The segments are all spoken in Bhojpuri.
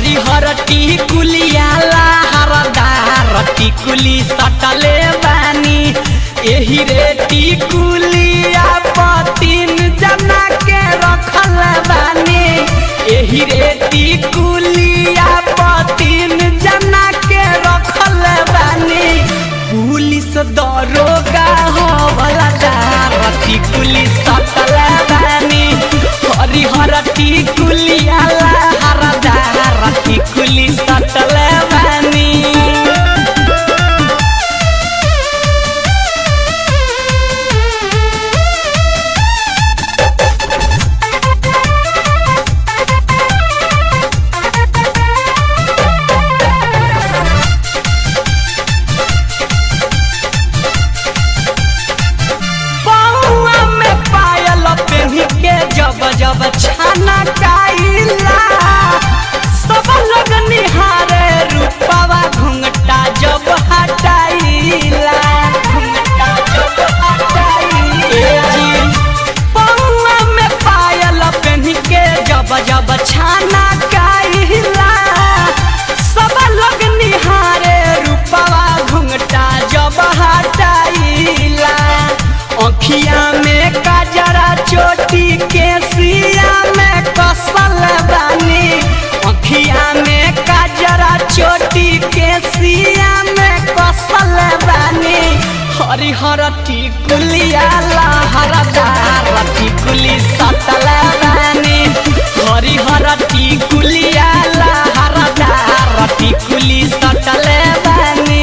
हरिहर टिकुलिया लहरदार टिकुली सटले बानी एही रे टिकुलिया पतिन जना के रखल बानी एही रे टिकुलिया पतिन जना के रखल बानी पुलिस दरोगा हो वाला दार टिकुली सटल बानी हरिहर टिकुलिया लहरदार टिकुली सटल बानी पौआ में पायल पेन्ही के जब जब छाना काइला सब लोग निहारे रूपवा घुंघटा जब हटाइला घुंघटा जब हटाइला पौआ में पायल पेन्ही के जब जब छाना काइला सब लोग निहारे रूपवा घुंघटा जब हटाइला अखिया में काजरा चोटी के सिया में कसल बानी अखिया में काजरा चोटी के सिया में कसल बानी हरिहर टिकुलिया लहरदार टिकुली सतल बानी हरिहर टिकुलिया लहरदार टिकुली सतल बानी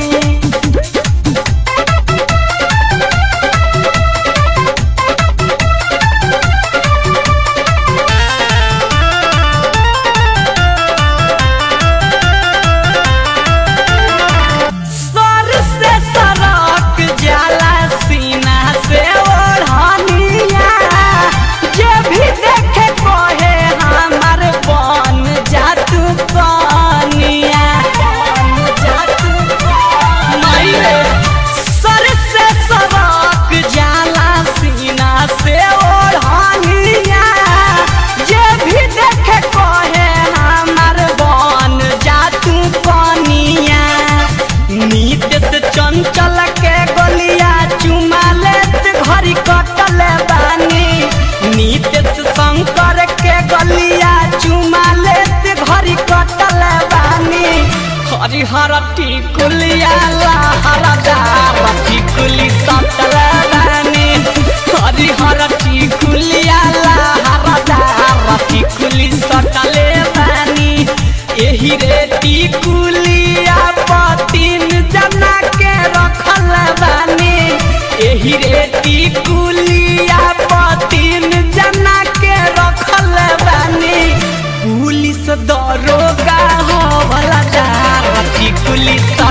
सर से सरक जाला सीना से ओढ़निया जे भी देखे कहे हमार बन जा तू कनिया बन जा तू कनिया सर से सरक जाला सीना से ओढ़निया जे भी देखे कहे हमार बन जा तू कनिया नीत से चंचल के गलिया चुमा लेत घरी कटल बानी नीत से शंकर के गलिया चुमा लेत घरी कटल बानी हरिहर टिकुलिया लहरदार टिकुली सटल बानी हरिहर टिकुलिया लहरदार टिकुली सटले बानी एही रे टिकुलिया पतिन जना के रखल बानी एही रे टिकुलिया पतिन जना के रखल बानी पुलिस दरोगा हो वाला दार टिकुली